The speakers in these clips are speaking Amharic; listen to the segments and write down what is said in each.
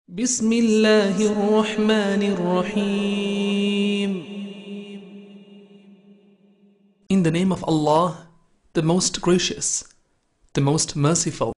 بسم الله الرحمن الرحيم In the name of Allah, the most gracious, the most merciful.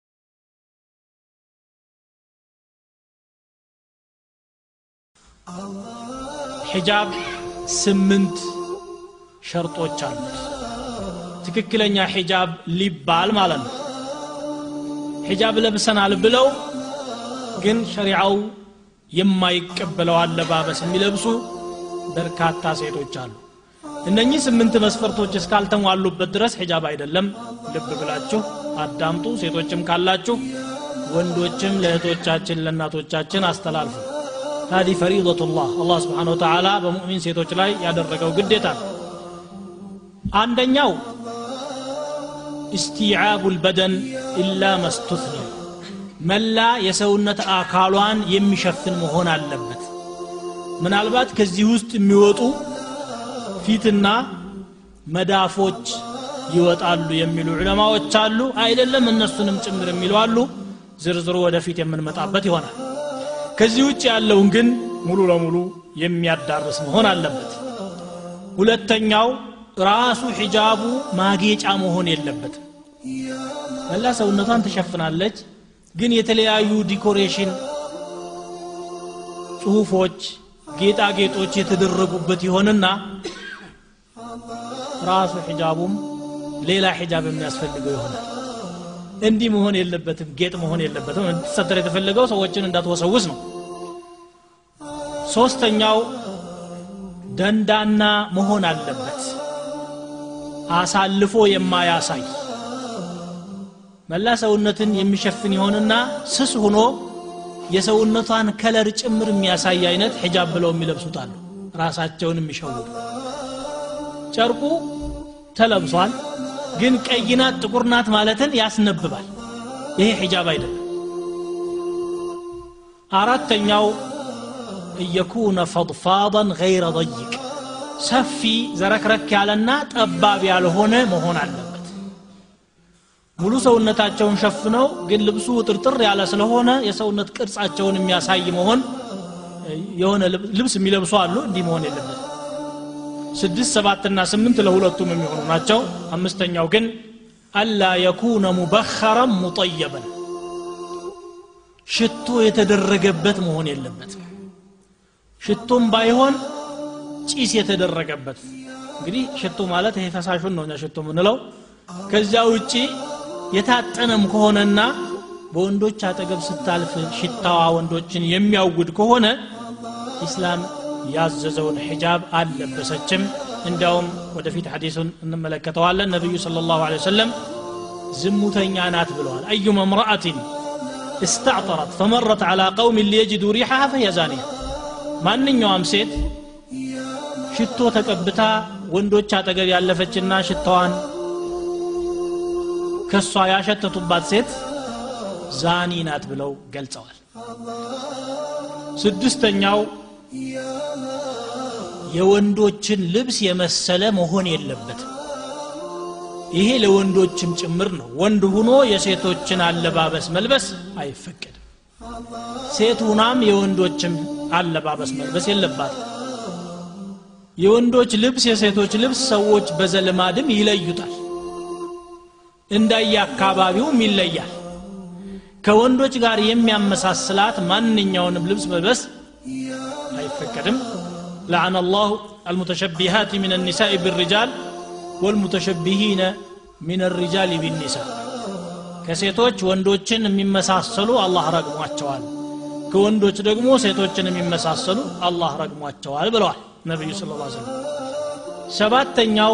ሒጃብ ስምንት ሸርጦች አሉት ትክክለኛ ሒጃብ ሊባል ማለት ነው ሒጃብ ለብሰናል ብለው ግን ሸሪዓው የማይቀበለው አለባበስ የሚለብሱ በርካታ ሴቶች አሉ እነኚህ ስምንት መስፈርቶች እስካልተሟሉበት ድረስ ሒጃብ አይደለም ልብ ብላችሁ አዳምጡ ሴቶችም ካላችሁ ወንዶችም ለእህቶቻችን ለእናቶቻችን አስተላልፉ هذه فريضة الله الله سبحانه وتعالى በሙእሚን ሴቶች ላይ ያደረገው ግዴታ ነው አንደኛው استيعاب البدن إلا ما استثني መላ የሰውነት አካሏን የሚሸፍን መሆን አለበት ምናልባት ከዚህ ውስጥ የሚወጡ ፊትና መዳፎች ይወጣሉ የሚሉ ዑለማዎች አሉ አይደለም እነሱንም ጭምር የሚሉ አሉ ዝርዝሩ ወደፊት የምንመጣበት ይሆናል ከዚህ ውጭ ያለውን ግን ሙሉ ለሙሉ የሚያዳርስ መሆን አለበት ሁለተኛው ራሱ ሒጃቡ ማጌጫ መሆን የለበትም መላ ሰውነቷን ትሸፍናለች ግን የተለያዩ ዲኮሬሽን ጽሁፎች ጌጣጌጦች የተደረጉበት ይሆንና ራሱ ሒጃቡም ሌላ ሒጃብ የሚያስፈልገው ይሆናል እንዲህ መሆን የለበትም ጌጥ መሆን የለበትም እንድትሰተር የተፈለገው ሰዎችን እንዳትወሰውስ ነው ሶስተኛው ደንዳና መሆን አለበት አሳልፎ የማያሳይ መላ ሰውነትን የሚሸፍን ይሆንና ስስ ሆኖ የሰውነቷን ከለር ጭምር የሚያሳይ አይነት ሒጃብ ብለው የሚለብሱት አሉ ራሳቸውን የሚሸውዱ ጨርቁ ተለብሷል ግን ቀይናት ጥቁር ናት ማለትን ያስነብባል ይሄ ሒጃብ አይደለም አራተኛው እየኩነ ፈضፋضን ገይረ ضይቅ ሰፊ ዘረክረክ ያለና ጠባብ ያልሆነ መሆን አለበት ሙሉ ሰውነታቸውን ሸፍነው ግን ልብሱ ጥርጥር ያለ ስለሆነ የሰውነት ቅርጻቸውን የሚያሳይ መሆን የሆነ ልብስ የሚለብሱ አሉ እንዲህ መሆን የለበት ስድስት ሰባትና ስምንት ለሁለቱም የሚሆኑ ናቸው አምስተኛው ግን አላ የኩነ ሙበኸረን ሙጠየበን ሽቶ የተደረገበት መሆን የለበትም ሽቶም ባይሆን ጭስ የተደረገበት እንግዲህ ሽቶ ማለት ይሄ ፈሳሹን ነው እኛ ሽቶ የምንለው ከዚያ ውጪ የታጠነም ከሆነና በወንዶች አጠገብ ስታልፍ ሽታዋ ወንዶችን የሚያውድ ከሆነ ኢስላም ያዘዘውን ሒጃብ አልለበሰችም እንዲያውም ወደፊት ሐዲሱን እንመለከተዋለን ነቢዩ صلى الله عليه وسلم ዝሙተኛ ናት ብለዋል أيما امرأة استعطرت فمرت على قوم ليجدوا ريحها فهي زانية ማንኛውም ሴት ሽቶ ተቀብታ ወንዶች አጠገብ ያለፈችና ሽታዋን ከሷ ያሸተቱባት ሴት ዛኒ ናት ብለው ገልጸዋል ስድስተኛው የወንዶችን ልብስ የመሰለ መሆን የለበትም ይሄ ለወንዶችም ጭምር ነው ወንድ ሁኖ የሴቶችን አለባበስ መልበስ አይፈቀድም ሴት ሁናም የወንዶችም አለባበስ መልበስ የለባትም የወንዶች ልብስ የሴቶች ልብስ ሰዎች በዘልማድም ይለዩታል እንዳየ አካባቢውም ይለያል ከወንዶች ጋር የሚያመሳስላት ማንኛውንም ልብስ መልበስ አይፈቀድም لعن الله المتشبهات من النساء بالرجال والمتشبهين من الرجال بالنساء ከሴቶች ወንዶችን የሚመሳሰሉ አላህ ረግሟቸዋል ከወንዶች ደግሞ ሴቶችን የሚመሳሰሉ አላህ ረግሟቸዋል ብለዋል ነቢዩ ስለ ላ ስለም ሰባተኛው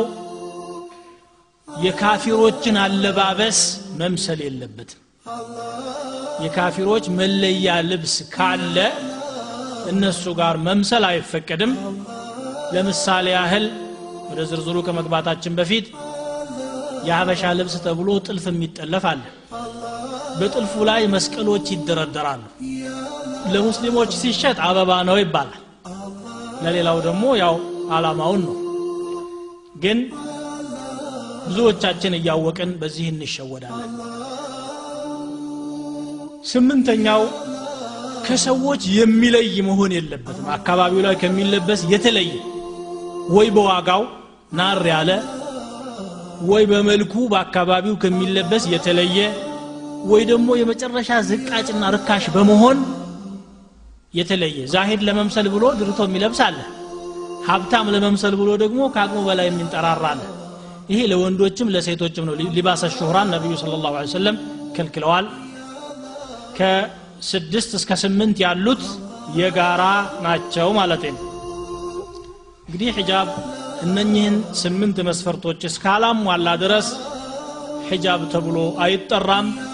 የካፊሮችን አለባበስ መምሰል የለበትም የካፊሮች መለያ ልብስ ካለ እነሱ ጋር መምሰል አይፈቀድም ለምሳሌ ያህል ወደ ዝርዝሩ ከመግባታችን በፊት የሀበሻ ልብስ ተብሎ ጥልፍ የሚጠለፍ አለ በጥልፉ ላይ መስቀሎች ይደረደራሉ ለሙስሊሞች ሲሸጥ አበባ ነው ይባላል ለሌላው ደግሞ ያው አላማውን ነው ግን ብዙዎቻችን እያወቅን በዚህ እንሸወዳለን ስምንተኛው ከሰዎች የሚለይ መሆን የለበትም አካባቢው ላይ ከሚለበስ የተለየ ወይ በዋጋው ናር ያለ ወይ በመልኩ በአካባቢው ከሚለበስ የተለየ ወይ ደግሞ የመጨረሻ ዝቃጭና ርካሽ በመሆን የተለየ ዛሂድ ለመምሰል ብሎ ድርቶ የሚለብስ አለ ሀብታም ለመምሰል ብሎ ደግሞ ከአቅሙ በላይ የሚንጠራራ አለ ይሄ ለወንዶችም ለሴቶችም ነው ሊባሰ ሹህራን ነቢዩ ስለ ላሁ ሰለም ከልክለዋል ከስድስት እስከ ስምንት ያሉት የጋራ ናቸው ማለት ነው እንግዲህ ሒጃብ እነኚህን ስምንት መስፈርቶች እስካላሟላ ድረስ ሒጃብ ተብሎ አይጠራም